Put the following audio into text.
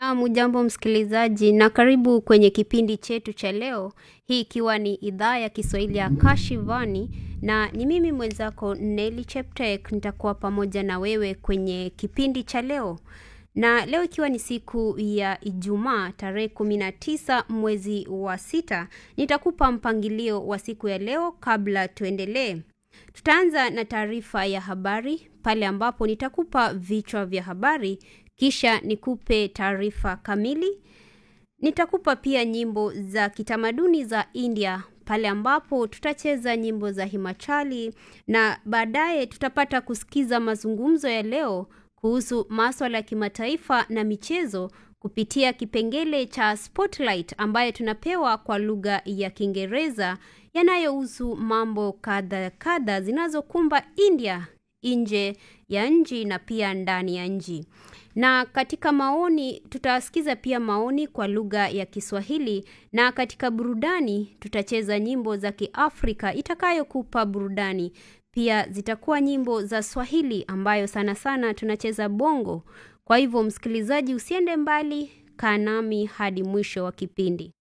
Naam, ujambo msikilizaji na karibu kwenye kipindi chetu cha leo, hii ikiwa ni idhaa ya Kiswahili ya Kashivani na ni mimi mwenzako Nelly Cheptek nitakuwa pamoja na wewe kwenye kipindi cha leo. Na leo ikiwa ni siku ya Ijumaa tarehe kumi na tisa mwezi wa sita, nitakupa mpangilio wa siku ya leo kabla tuendelee. Tutaanza na taarifa ya habari pale ambapo nitakupa vichwa vya habari kisha nikupe taarifa kamili. Nitakupa pia nyimbo za kitamaduni za India pale ambapo tutacheza nyimbo za Himachali na baadaye tutapata kusikiza mazungumzo ya leo kuhusu maswala ya kimataifa na michezo kupitia kipengele cha Spotlight ambayo tunapewa kwa lugha ya Kiingereza yanayohusu mambo kadha kadha zinazokumba India nje ya nchi na pia ndani ya nchi. Na katika maoni tutasikiza pia maoni kwa lugha ya Kiswahili na katika burudani tutacheza nyimbo za Kiafrika itakayokupa burudani. Pia zitakuwa nyimbo za Swahili ambayo sana sana tunacheza bongo. Kwa hivyo msikilizaji usiende mbali, kaa nami hadi mwisho wa kipindi.